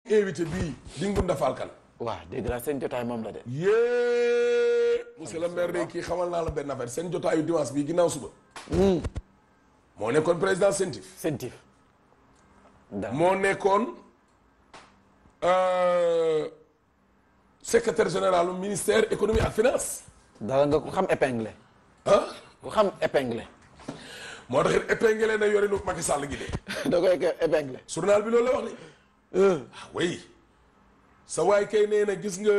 invité bii di Ngunda Falkan waaw dégg naa seen jotaay moom la de. yée monsieur le maire de kii xamal naa la benn affaire seen jotaayu dimanche bii ginnaaw suba moo nekkoon président CENTIF sentif. dara moo nekkoon euh, secrétaire général du ministère économie ak finance dara nga ko xam épinglé. ah ku xam épinglé. moo tax it épinglé na yorinu Macky Sall gi de da koy épinglé. journal bi loolu la wax ni ah oui sa waay kay nee na gis nga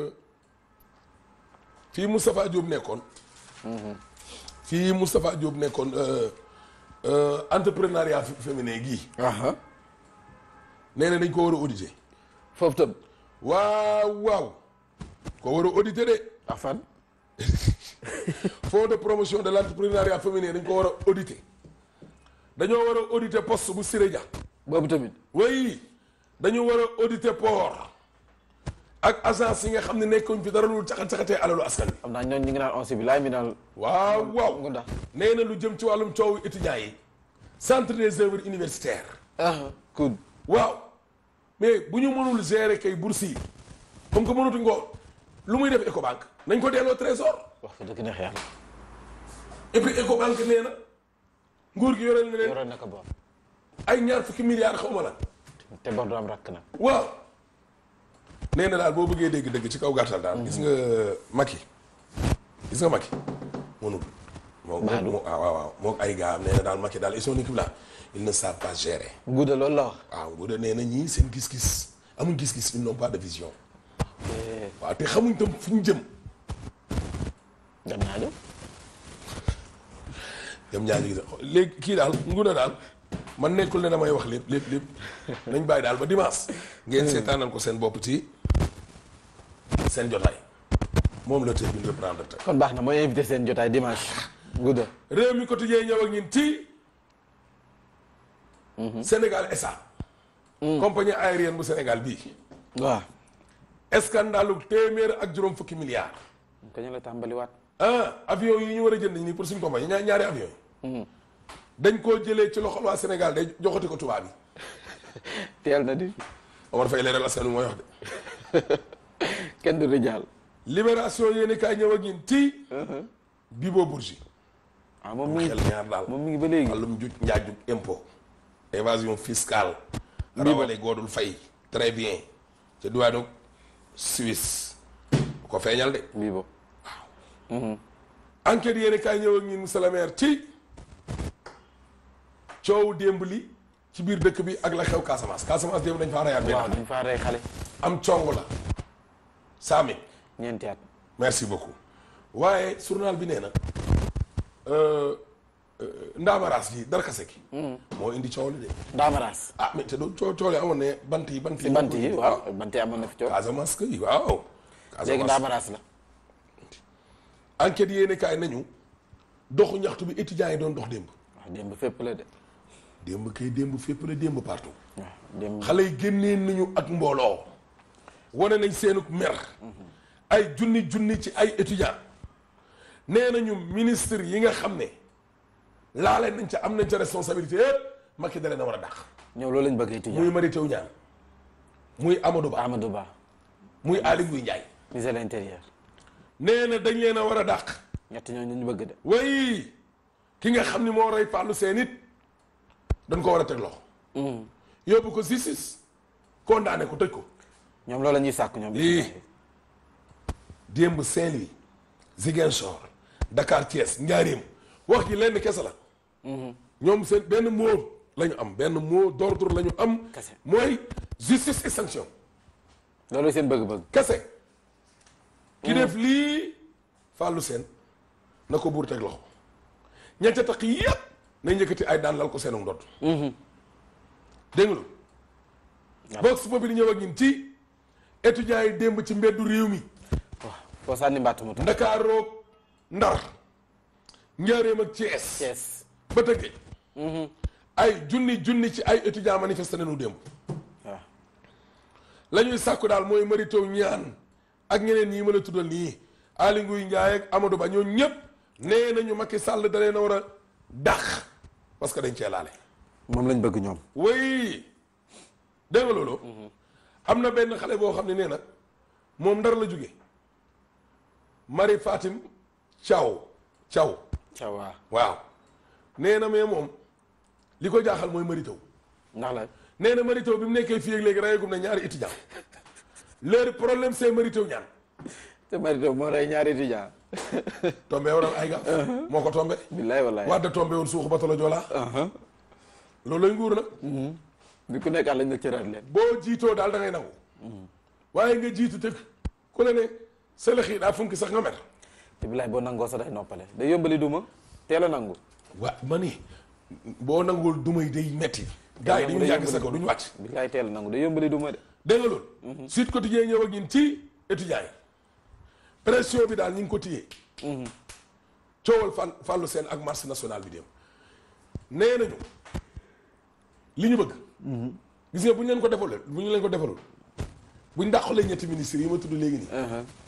fii Moustapha Diop nekkoon fii Moustapha Diop nekkoon euh, euh, entrepreneuriat fé- féminin gii nee na dañ ko war a auditer foofu tam. waaw waaw ko war a auditer de ak fan. fonds de promotion de l' entrepreneuriat féminin dañ ko war a auditer dañoo war a auditer poste bu Siré Dia boobu tamit. oui dañu war a auditer port ak agence yi nga xam ne nekkuñ fi dara lu caxat caxatee alalu askan wi xam naa ñooñu ñu ngi naan on bi laay mi daal. waaw waaw Ngunda. nee na lu jëm ci wàllum coowu étudiants yi centre des œuvres universitaires ah cool. waaw mais bu ñu mënul gérer kay bourse yi comme que mënatuñ ko lu muy def Ecobank nañ ko delloo trésor wax fa dëgg neex yàlla. et puis Ecobank nee na nguur gi yoreel na leen yoroon na ko boor. ay ñaar fukki milliards xaw ma lan te bor du am rakk nag. waaw nee na daal boo bëggee dégg dëgg ci kaw gàttal daal gis nga Macky gis nga Macky mënul moo Baadu. moo waaw waaw waaw moo ay gars am nee na daal Macky daal et son équipe là ils ne savent pas gérer Gouda loolu la wax. waaw bu dee nee na ñii seen gis-gis amuñ gis-gis ils n'ont pas de vision waaw te xamuñ tam fu ñu jëm dem naa de. jëm ñaa ngi gis léegi kii daal nguna daal man nekkul ne damay wax lépp lépp lépp nañ bàyyi daal ba dimanche ngeen seetaanal ko seen bopp ci seen jotaay moom la tey bi ñu reprendre tey kon baax na mooy invité seen jotaay dimanche. Gouda. réew mi quotidien ñëw ak ñun ci Sénégal SA compagnie aérienne bu Sénégal bii waaw. scandalu téeméer ak juróom fukki milliards ko ñu la tàmbaliwaat. ah avion yi ñu war a jënd nii pour suñ compagnie ñaar ñaari avion yi dañ koo jëlee ci loxol waa Sénégal day joxati ko tubaab yi teel na di. Omar Faye leeral askan wi mooy wax de kenn du rijaal. libération yéeni kaay ñëw ak ñun ci Bibo Bourgi ah moom mi ngi xel ñaar daal moom mi ngi ba léegi. wàllum juj njaajug impôt évasion fiscale rawale goodul fay très bien ca diwaanu Suisse bu ko feeñal de bii bo enquête yéeni kaay ñëw ak ñun monsieur le maire ci coow démb li ci biir dëkk bi ak la xew Casamance Casamance démb dañ faa rayaat benn waaw xale. dañ faa rey xale. am cong la saami ñeenti at. merci beaucoup waaye journal bi nee na euh, euh, ndaamaraas gi dara kase gi moo indi coow li de Daamaraas. ah mais te doon coow coow li amoon ne bant yi bant yi si bant yi waaw bant yi amoon na fi coow. Casamance kay waaw léegi Casamance Daamaraas la. enquête yéene kaay nañu doxu ñaxtu bi étudiants yi doon dox démb waaw démb fépp la de. démb kay démb fépp la démb partout waaw démb. xale yi génnee nañu ak mbooloo wane nañ seenuk mer ay junni junni ci ay étudiants nee nañu ministre yi nga xam ne laale nañ ca am nañ ca responsabilité yëpp Macky da leen a war a dàq ñëw loolu lañ bëgg étudiant. muy Mary Teuw Niane muy Amadou Ba Amadou Ba. muy Aly Ngouille Ndiaye ministre de l'intérieur. nee na dañ leen a war a dàq ñett ñooñu ñu bëgg de. way ki nga xam ni moo rey Fallou Sène it dañ ko war a teg loxo yóbbu ko justice condamné ko tëj ko ñoom loolu la ñuy sàkk ñoom. lii démb Saint-Louis Ziguinchor Dakar Thiès Njaaréem wax ji lenn kese la ñoom seen benn mot la ñu am benn mot d'ordre la ñu am Kese. mooy justice et sanction loolu seen bëgg-bëgg. kese ki def lii Fallou Sène na ko buur teg loxo ña ca tax yépp nañ njëkkati ay daan lal ko seenu ndodd dégg nga lu box boobu di ñëw ak ñun ci étudiants yi démb ci mbeddu réew mi waaw foo sànni mbàtt mu tax. Ndakaaroog Ndar Njaaréem ak Thiès Thiès. ba tëgge ay junni junni ci ay étudiants manifesté nañu démb waaw. la ñuy sàkku daal mooy Mary Teuw Niane ak ñeneen ñii mën a tuddal nii Aly Ngouille Ndiaye ak Amadou Ba ñoo ñëpp nee nañu Macky Sall da leen a war a dàq parce que dañ cee laale moom lañ bëgg ñoom. way dégg nga loolu am na benn xale boo xam ne nee na moom ndar la jóge Marie Fatim Thiaw Thiaw ca waa waaw nee na mais moom li ko jaaxal mooy Mary Teuw ndax la nee na Mary Teuw bi mu nekkee fii ak léegi rayagum na ñaari étudiant leur problème c'est Mary Teuw ñaan te marito moo rey ñaari étudiant tombé waral ay gaaf moo ko tombé billaay wallaay wadda tombé woon suuxu bato la joolaa loolu lay nguur nag bi ku nekk lañ la cëraat leen boo jiitoo daal da ngay nangu waaye nga jiitu te ku la ne sëlëx yi daa funki sax nga mer te billaay boo nangoo sax day noppale day yombali duma teel a nangu waa ma ni boo nanguwul dumay day metti gars yi dañu yàgg sa kaw duñu wàcc billaay teel a nangu day yombali duma de dégg nga loolu Sud Quotidien ñëw ak ñun ci étudiants yi pression bi daal ñu ngi ko téye coowal fan fàllu seen ak marche nationale bi dem nee nañu li ñu bëgg gis nga bu ñu leen ko defalul bu ñu leen ko defalul bu ñu dàqalee ñetti ministres yi ma tudd léegi nii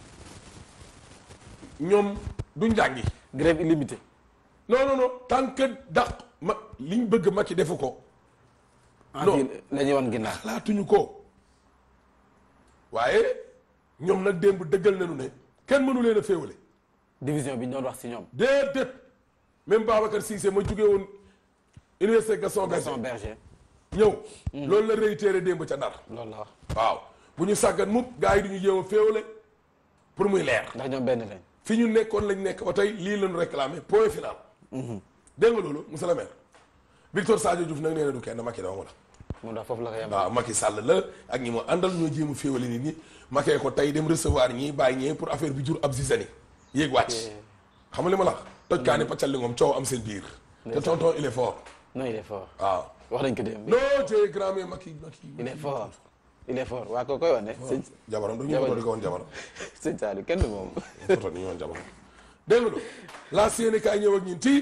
ñoom duñ jàngi grève illimitée non non non tant que dàq ma liñ bëgg Macky defu ko en Non. ville la ñuy wan ginnaaw xalaatuñu ko waaye ñoom nag démb dëggal nañu ne kenn mënu leen a féewale division bi ñu doon wax si ñoom déedéet même Babacar Cissé ma jugee woon université Gaston Gaston Berger Berger ñëw loolu la réitéré démb ca Ndar loolu la wax waaw bu ñu sàggan mukk gars yi du ñu jéem a féewale pour muy leer ndax ñoom benn lañ fi ñu nekkoon lañ nekk ba tey lii lañu réclamé point final dégg nga loolu monsieur le maire Victor Sadio Diouf nag nee na du kenn Macky dama la moom daal foofu la ko yem waaw Macky Sall la ak ñi mu àndal ñoo jéem a féewale nit ñi Macky ko tey dem recevoir ñii bàyyi ñee pour affaire bi jur ab zizani yéeg wàcc xam nga li ma la wax toj kaa ne paccal li ngoom coow am seen biir te tonton il est fort non il est fort waaw wax nañ ko démb non te grand mais Macky Macky il est fort il est fort waa ko koy wane sëñ jabaram dañu Jabar photo di ko woon jabaram sëñ Saliou kenn du moom photo ni ñu woon jabaram dégg nga loolu la seeni kaay ñëw ak ñun ci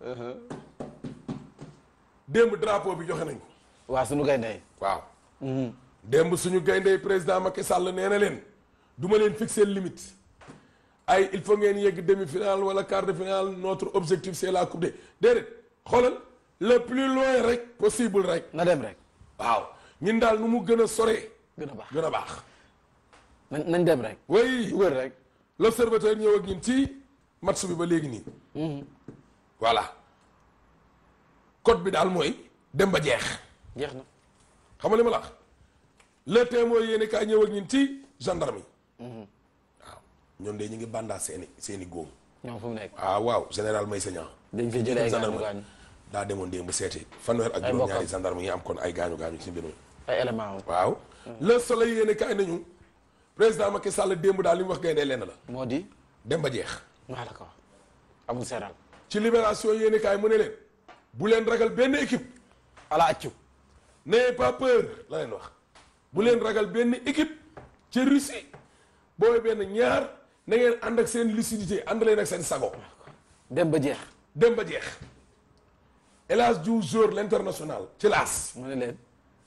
démb drapeau bi joxe nañ ko waa suñu gaynde waaw démb suñu gayndey président Macky Sall nee na leen du ma leen fixer limite ay il faut ngeen yegg demi-finale wala quart de finale notre objectif c'est la coupe de déedéet xoolal le plus loin rek possible rek na dem rek waaw ñun daal nu mu gën a sore gën a baax gën a baax nañ nañ dem rek oui dugal rek l'observateur ñëw ak ñun ci match bi ba léegi nii voilà code bi daal mooy dem ba jeex jeex na xam nga li ma la wax le témoin yéen kaay ñëw ak ñun ci gendarme yi waaw ñoom de ñu ngi bandaa seeni seeni góom ñoom fu mu nekk ah waaw général Maysa Niang dañ fi jëlee ay gaañu gendarme gaañu daa demoon démb seeti fanweer ak Ay juróom-ñaari mbokkam. gendarme yi am kon ay gaañu gaañu ci mbir mi ay élément am waaw le soleil yéen kaay nañu président Macky Sall démb daal li mu wax gaynde lenn la moo di dem ba jeex maa la ko wax amul seeral ci libération yéen kaay mu ne leen bu leen ragal benn équipe ala accu n'ayez pas peur la leen wax bu leen ragal benn équipe ci Russie booy benn ñaar na ngeen ànd ak seen lucidité ànd leen ak seen sago dem ba jeex dem ba jeex El Hadj Diouf jour l'international ci laas mu ne leen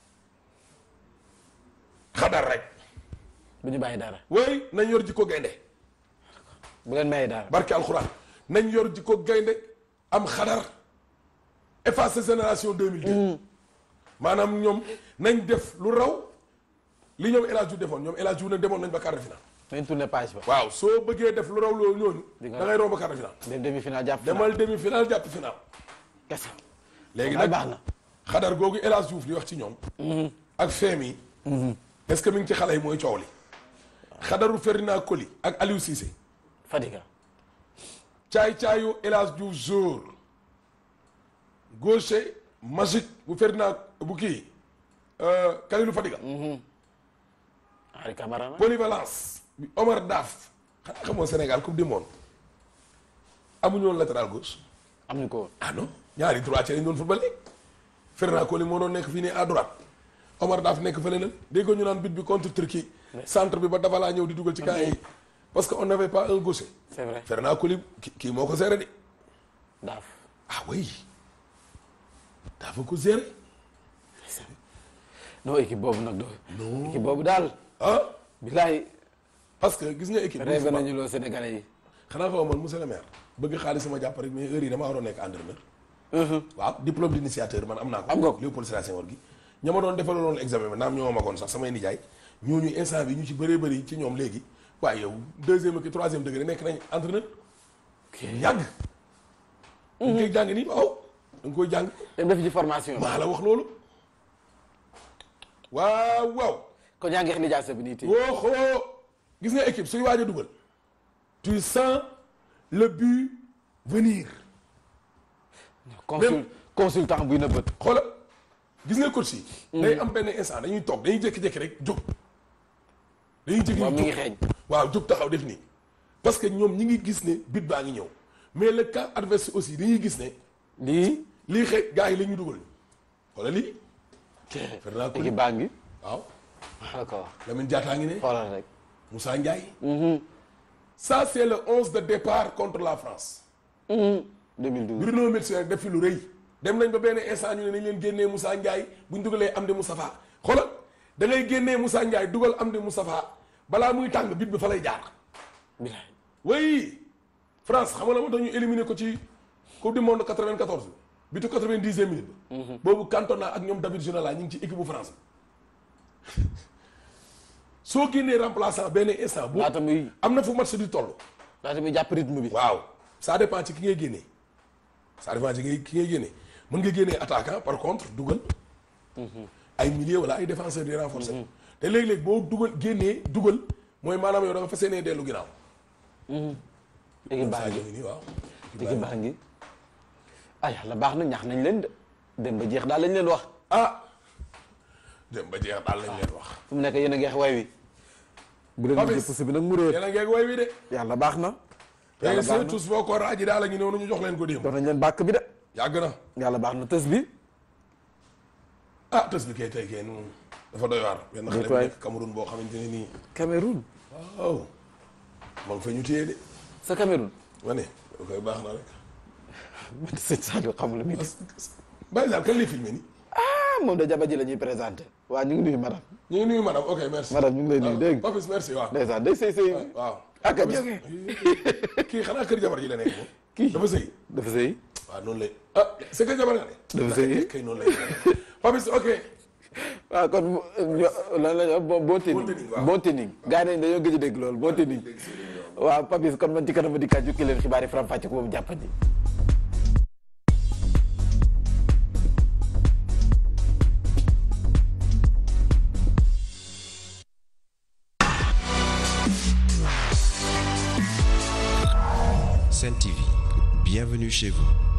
xadar rek bu ñu bàyyi dara way nañ yor jikko gaynde bu leen maye dara barke alxuraan nañ yor jikko gaynde am xadar effacer génération 2002 maanaam ñoom nañ def lu raw li ñoom El Hadj Diouf defoon ñoom El Hadj Diouf nag demoon nañ ba quart de finale nañ tourné page ba waaw soo bëggee def lu raw loolu ñooñu Di nga- da ngay romb quart de finale dem demi final jàpp final demal demi finale jàpp finale kese léegi ay nag baax na xadar googu El Hadj Diouf di wax ci ñoom ak feem yi est-ce que mi ngi ci xale yi mooy coow li xadaru Ferdinand Coly ak Aliou Cissé Fadiga caay-caayu El Hadj Diouf jour gaucher magique bu Ferdinand bu kii euh, Kalilou Fadiga Henri Camara nag polyvalence bi Omar Daf xanaa xamoo Sénégal coupe du monde amuñu woon latéral gauche am ñu ko woon ah non ñaari droitier lañ doon football Ferdinand Coly moo doon nekk fii nii à droite Omar Daf nekk fële na déggoo ñu naan but bi contre Turquie centre bi ba dafa laa ñëw di dugal ci camp yi parce que on n'avait pas un gaucher c'est vrai Ferdinand Coly ki- kii moo ko géré de daaf ah oui dafa ko géré non équipe boobu nag doo équipe boobu daal ah bilaay parce que gis nga équipe rêvé nañu loo Sénégalais yi xanaa xaw man monsieur le maire bëgg xaalis sama jàpp rek mais heure yi dama waroon nekk entraîneur waaw diplôme d'initiateur man am naa ko Am nga ko? Léopold Sédar Senghor gi ña ma doon defaloon examen bi naam ñoo ma magoon sax samay nijaay ñooñu instant bi ñu ci bëree bëri ci ñoom léegi waaye yow deuxième ak troisième degré nekk nañ entraîneur yàgg da nga koy jàng nii waaw da nga koy jàng dem def ci formation bi. maa la wax loolu waaw waaw kon yaa ngi xam lijaasa bi nii tey. wooxoo gis nga équipe suy waaj a dugal tu sens le but venir consul consultant buy nëbët. xoola gis nga coach yi day am benn instant dañuy toog dañuy jékki-jékki rek jóg dañuy jékki waaw mi ngi jóg xeeñ. waaw jóg taxaw def nii parce que ñoom ñi ngi gis ne but baa ngi ñëw mais le camp adverse aussi dañuy gis ne lii. lii xëy gars yi la ñuy dugal xoola lii Ferdinand Coly équipe baa ngi. waaw d'accord Lamine Diatta ngi ne xoolal rek. Moussa Ndiaye ça c'est le 11 de départ contre la France 2012. Bruno Metsu nag def fi lu rëy dem nañ ba benn instant ñu ne nañ leen génnee Moussa Ndiaye bu ñu dugalee Amdi Moustapha xoolal da ngay génnee Moussa Ndiaye dugal Amdi Moustapha balaa muy tàng bit bi fa lay jaar. bilaay. oui France xam nga la moo tax ñu éliminé ko ci coupe du monde 94 bi bitu 90e minute ba. boobu Cantona ak ñoom David Ginola ñu ngi ci équipe bu France bi soo génnee remplaçant benn instant. boo laata muy am na fu match di toll. laata muy jàpp rythme bi. waaw ça dépend ci ki ngay génnee ça dépend ci ki ngay génnee mën nga génnee attaquant par contre dugal ay milieu wala ay défenseur di renforcer te léeg-léeg boo dugal génnee dugal mooy maanaam yow da nga fas yéenee dellu ginnaaw. équipe baa Sadio ngi ngi nii waaw. équipe baa ngi. ah yàlla baax na ñax nañ leen de. dem ba jeex daal lañ leen wax. ah dem ba jeex daal lañ leen wax. fu mu nekk yéen a ngeex way wi. bu leen Papis. gisee pousse bi nag mu réer. yéen a ngeeg way wi de. yàlla baax na. yàlla yàlla baax na tous boo ko raaji daal la ñu noonu ñu jox leen ko démb. jox nañ leen bàkk bi de. yàgg na yàlla baax na tës bi. ah tës bi kay tey kay nu dafa doy waar. benn xale bu waay. nekk Cameroun boo xamante ne nii. Cameroun. waaw. moom fa ñu téye de. sa Cameroun. ma ne da koy baax na rek. man sëñ Sadio xamul lu muy def. Baye Sall kan lay filmé nii. ah moom de jaba ji la ñuy présenté. waa ñu ngi nuyu madame. ñu ngi nuyu madame ok merci. madame ñu ngi lay nuyu dégg nga. Papis merci waaw. ndeysaan day sëy sëy. waaw. ak a Papis, jóge. kii xanaa kër jabar ji la nekk moom. Kii. dafa sëy. dafa sëy. waaw noonu lay ah c'est que jabar nga ne. Dafa sëy. kay noonu lay. Papis ok. waaw kon ñu- lan la ñu wax bon bon Bon tening tening, waaw. bon tening gars yi dañoo gëj a dégg loolu bon tening waaw Papis kon man ci kanam di kaa jukki leen xibaar yi faram fàcce ko boobu jàppandi Sen TV, bienvenue chez vous.